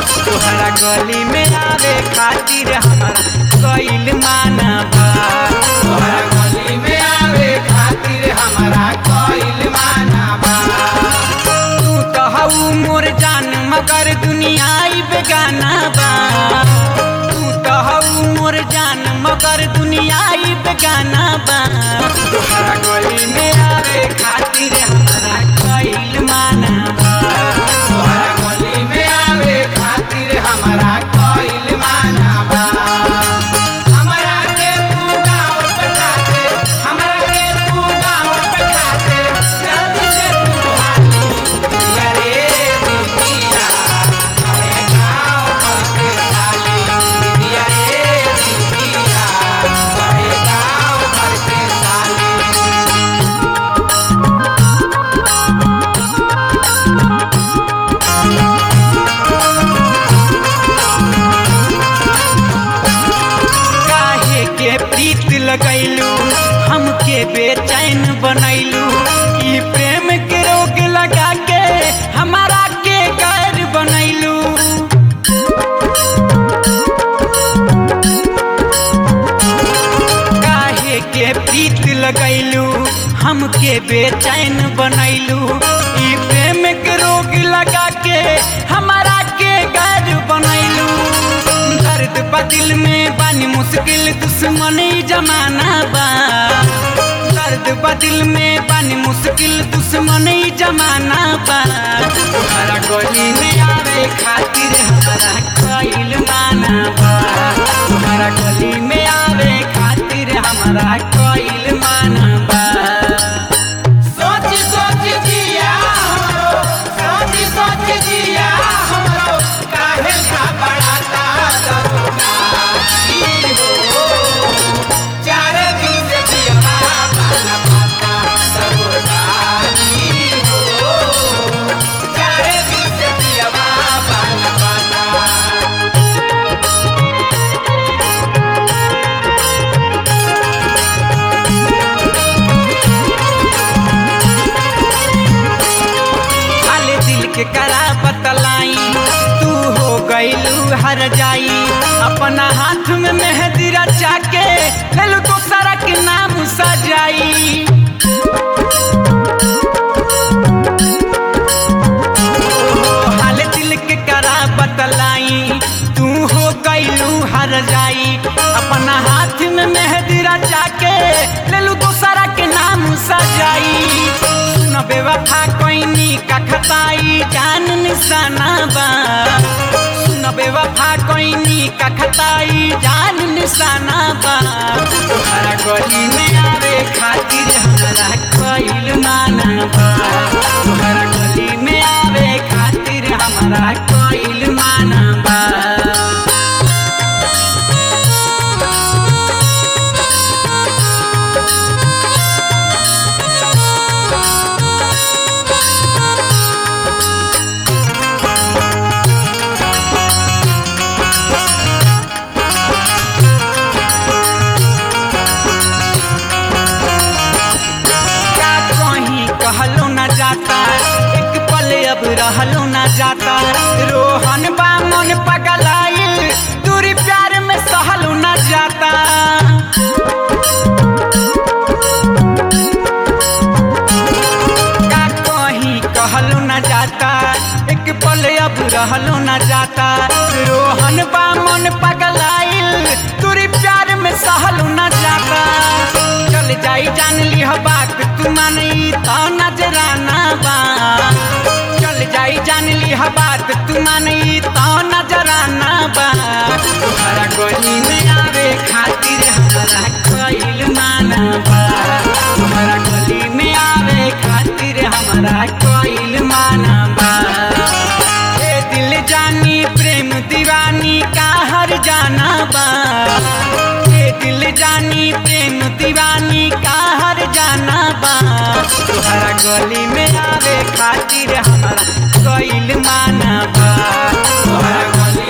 तोहरा गली में आवे खातिर हमारा कइल माना बा तोहरा गली में आवे खातिर हमारा कइल माना बा तू तो हऊ मोर जान मगर दुनिया ई बेगाना बा तू तो हऊ मोर जान मगर दुनिया ई बेगाना बा तोहरा गली में आवे खातिर हमारा कइल माना बा तोहरा गली में आवे खातिर हमारा कइल माना बा हमरा के तू गाँव पठाते हमरा के तू गाँव पठाते जल्दी से तू हाली दिया रे दिया अरे गाँव करके साली दिया रे दिया अरे गाँव करके साली काहे के प्रीत लगैलू हमके बेचैन बनैलू ई प्रेम के रोग लगा के हमारा के गैर बनैलू काहे के प्रीत लगैलू हमके बेचैन बनैलू ई प्रेम के रोग लगा के हमारा के गैर बनैलू दर्द बदिल में बानी मुश्किल दुश्मन ई जमाना बा दर्द बदिल में बानी मुश्किल दुश्मन ई जमाना बा तुम्हारा गली में आवे खातिर हमारा कइल माना बा तुम्हारा गली में आवे खातिर हमारा कइल माना बा सोच सोच जिया हमरो सोच सोच जिया हमरो काहे घबराता दरोगा ई हो चार दिन से जिया पाना पाता दरोगा ई हो चार दिन से जिया पाना पाता हाले दिल के करा बतलाई तू हो गईलू हर जाई अपना हाथ में मेहंदी रचा के लेलू तो सारा के नाम सजाई ओहो, हाले दिल के करा बतलाई तू हो गईलू हर जाई अपना हाथ में मेहंदी रचा के लेलू दूसरा के नाम सजाई सुन बेवफा कोइनी का खताई जान निशाना बा सुन बेवफा कोइनी का खताई जान निशाना बा तोहरा गली में आवे खातिर हमारा कइल माना बा तोहरा गली में आवे खातिर हमारा कइल माना बा का कहीं कहलो न जाता एक पल अब रहलो न जाता रोहन बा मन पगलाइल दूरी प्यार में सहलो न जाता का कहीं कहलो न जाता एक पल अब रहलो न जाता रोहन बा मन पगलाइल दूरी प्यार में सहलो न जाता चल जाई जान लिह बात तू मानी तो नजराना बा चल जाई जान लिह बात तू मानी तो नजराना बा तुम्हारा गली में आवे खातिर हमारा कइल माना बा तुम्हारा गली में आवे खातिर हमारा कइल माना बा ए दिल जानी प्रेम दीवानी का हर जाना बा ए दिल जानी प्रेम दीवानी का हर जाना बा तुहरा गली में आवे खातिर हमारा कइल माना बा तोहरा गली